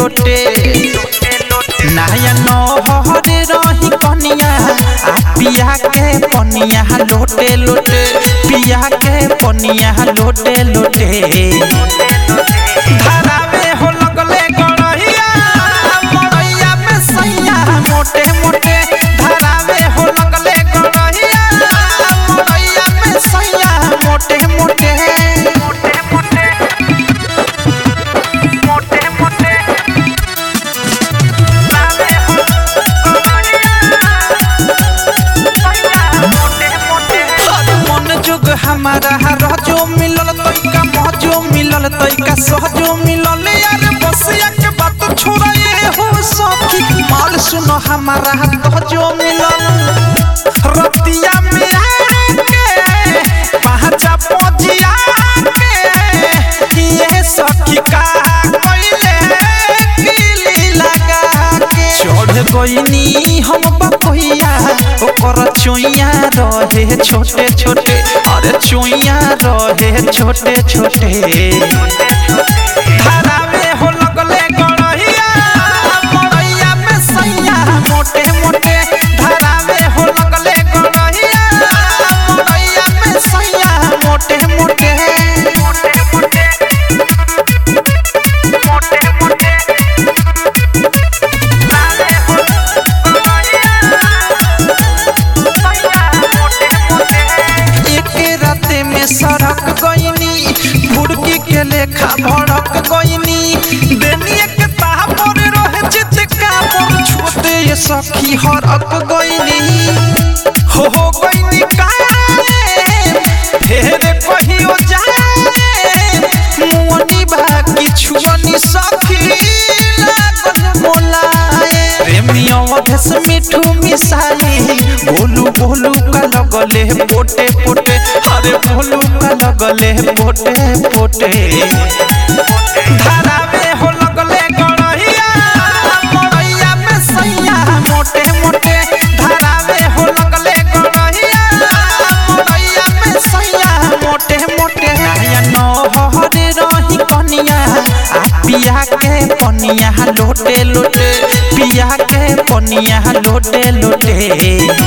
लोटे नया नहरे रही कनिया आ पिया के पनिया लोटे लोटे पिया के पनिया लोटे लोटे धारावे हो लगले गड़हिया मड़ैया में सैया मोटे मोटे धारावे हो लगले गड़हिया मड़ैया में सैया मोटे मोटे मोटे मोटे मोटे मोटे धारावे हो मन जुग हमारा रजो मिलल तैका मजो मिलल तैका सहजो मिलल यार बसिया के बात छोड़े हो सखी माल सुनो हमारा तहजो मिलल रतिया में आके पहचा पजिया के ये सखी का कइले किली लगा के चढ़ गइनी हम बपहिया ओकर चुइया रहे छोटे छोटे अरे चुइया रहे छोटे छोटे धारावे हो लगले गड़हिया मड़ैया में सैया मोटे मोटे धारावे हो लगले गड़हिया मड़ैया में सैया मोटे मोटे मोटे मोटे मोटे मोटे धारावे हो एके राते में सड़क गईनी भुड़की के लेखा भड़क गईनी देनिए के ताहा पर रहे चितका पर छोटे ये सखी हरक गईनी हो हो गईनी काए फेर कहियो जाए मुअनी बा किछुअनी सखी लागल मोलाए प्रेमियों अधेस मिठू मिसाई बोलू बोलू का लगले पोटे पोटे अरे बोलू का लगले पोटे पोटे धारावे हो लगले गड़हिया मड़ैया में सैया मोटे मोटे धारावे हो लगले गड़हिया मड़ैया में सैया मोटे मोटे नया नहरे रही कनिया आ पिया के पनिया लोटे लोटे पिया के पनिया लोटे लोटे